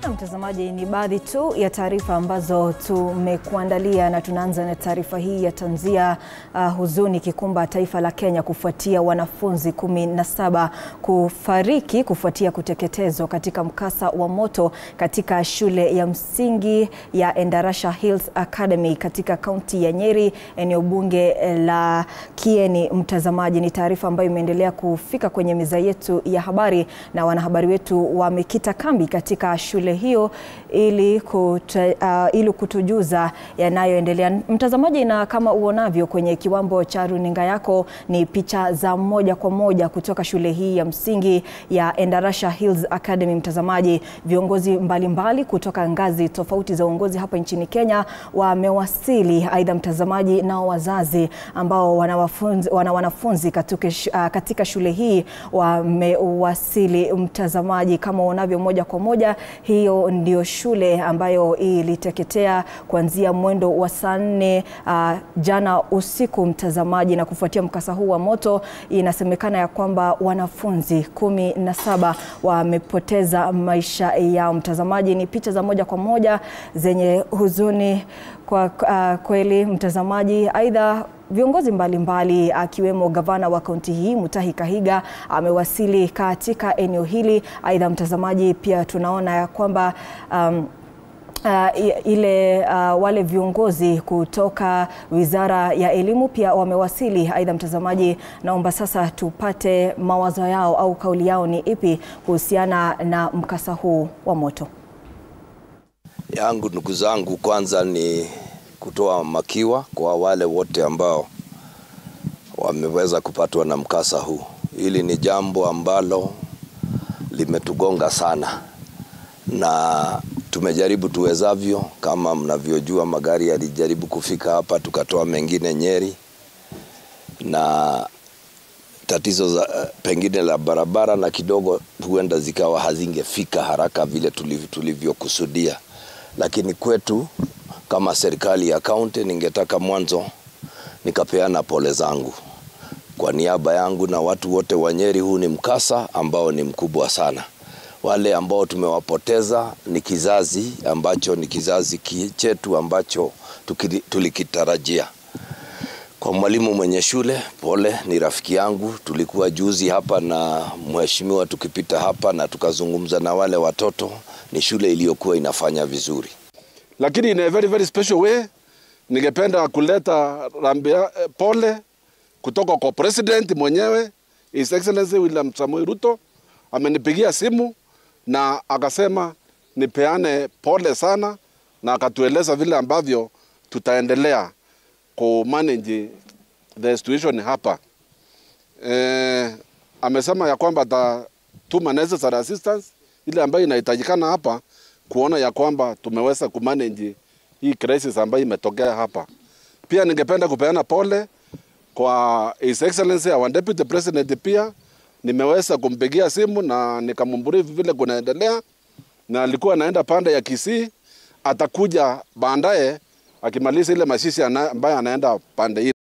Na mtazamaji, ni baadhi tu ya taarifa ambazo tumekuandalia na tunaanza na taarifa hii ya tanzia uh, huzuni kikumba taifa la Kenya kufuatia wanafunzi kumi na saba kufariki kufuatia kuteketezwa katika mkasa wa moto katika shule ya msingi ya Endarasha Hills Academy katika kaunti ya Nyeri, eneo bunge la Kieni. Mtazamaji, ni taarifa ambayo imeendelea kufika kwenye meza yetu ya habari na wanahabari wetu wamekita kambi katika shule hiyo ili, kutu, uh, ili kutujuza yanayoendelea. Mtazamaji, na kama uonavyo kwenye kiwambo cha runinga yako ni picha za moja kwa moja kutoka shule hii ya msingi ya Endarasha Hills Academy. Mtazamaji, viongozi mbalimbali mbali kutoka ngazi tofauti za uongozi hapa nchini Kenya wamewasili. Aidha mtazamaji, nao wazazi ambao wana wanafunzi, wana wanafunzi katika, uh, katika shule hii wamewasili. Mtazamaji, kama unavyo moja kwa moja, hiyo ndio shule ambayo iliteketea kuanzia mwendo wa saa nne uh, jana usiku mtazamaji, na kufuatia mkasa huu wa moto, inasemekana ya kwamba wanafunzi kumi na saba wamepoteza maisha yao. Mtazamaji, ni picha za moja kwa moja zenye huzuni kwa uh, kweli mtazamaji. Aidha viongozi mbalimbali akiwemo gavana wa kaunti hii Mutahi Kahiga amewasili katika eneo hili. Aidha mtazamaji, pia tunaona ya kwamba um, Uh, ile uh, wale viongozi kutoka Wizara ya Elimu pia wamewasili. Aidha mtazamaji, naomba sasa tupate mawazo yao au kauli yao ni ipi kuhusiana na mkasa huu wa moto. Yangu ndugu zangu, kwanza ni kutoa makiwa kwa wale wote ambao wameweza kupatwa na mkasa huu. Hili ni jambo ambalo limetugonga sana na tumejaribu tuwezavyo. Kama mnavyojua, magari yalijaribu kufika hapa, tukatoa mengine Nyeri, na tatizo za pengine la barabara na kidogo huenda zikawa hazingefika haraka vile tulivyokusudia, lakini kwetu kama serikali ya kaunti, ningetaka mwanzo nikapeana pole zangu kwa niaba yangu na watu wote wa Nyeri. Huu ni mkasa ambao ni mkubwa sana. Wale ambao tumewapoteza ni kizazi ambacho ni kizazi chetu ambacho tulikitarajia. Kwa mwalimu mwenye shule, pole, ni rafiki yangu. Tulikuwa juzi hapa na mheshimiwa tukipita hapa na tukazungumza na wale watoto. Ni shule iliyokuwa inafanya vizuri, lakini in a very very special way ningependa kuleta rambia pole kutoka kwa president mwenyewe His Excellency William Samoei Ruto. Amenipigia simu na akasema nipeane pole sana, na akatueleza vile ambavyo tutaendelea ku manage the situation hapa. E, amesema ya kwamba atatuma necessary assistance ile ambayo inahitajikana hapa kuona ya kwamba tumeweza kumanage hii crisis ambayo imetokea hapa. Pia ningependa kupeana pole kwa His Excellency our Deputy President, pia nimeweza kumpigia simu na nikamwambia vile kunaendelea, na alikuwa anaenda pande ya Kisii, atakuja baadaye akimaliza ile mashishi ambayo anaenda pande hii.